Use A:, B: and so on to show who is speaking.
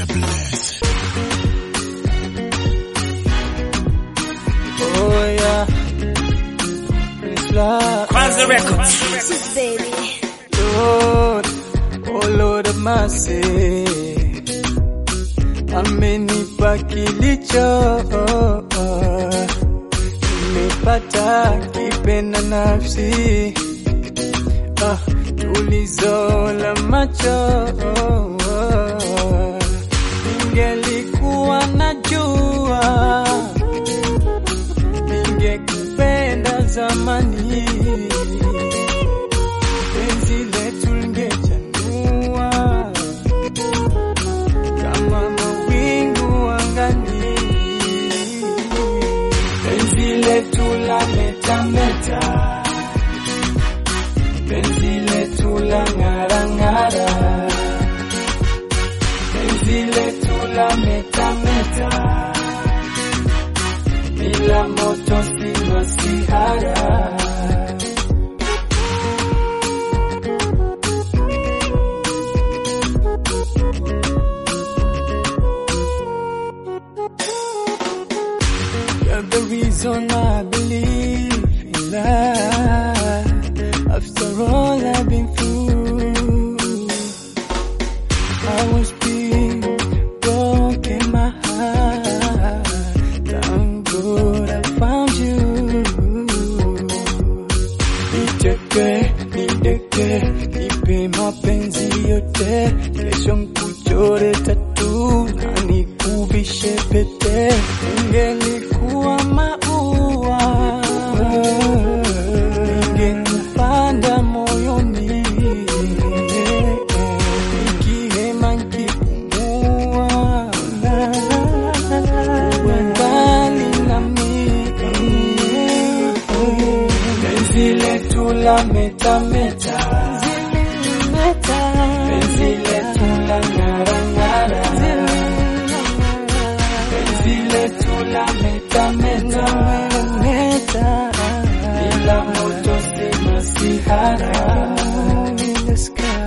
A: Mr. Bless.
B: Oh yeah. It's love.
C: Kwanza Records.
D: baby.
B: Lord, oh Lord of mercy. Amenipa kilicho nimepata kipenda nafsi ah, tulizo la macho ningelikuwa najua ningekupenda zamani penzi letu lingechanua kama mawingu angani, penzi letu la metameta, penzi letu la ng'arang'ara, penzi letu la metameta, bila moto si masihara. You're the reason I believe in love. After all I've been through, I was being broken my heart. Thank God I found you. Niteke, nideke, nipe mapenzi yote, kesho nkuchore tatu na nikuvishe pete, ungelikuwa maua, ningekupanda moyoni, nikihema nikipumua, uwe mbali nami penzi letu la metameta, penzi letu la ng'arang'ara, penzi letu la metameta, bila moto si masihara.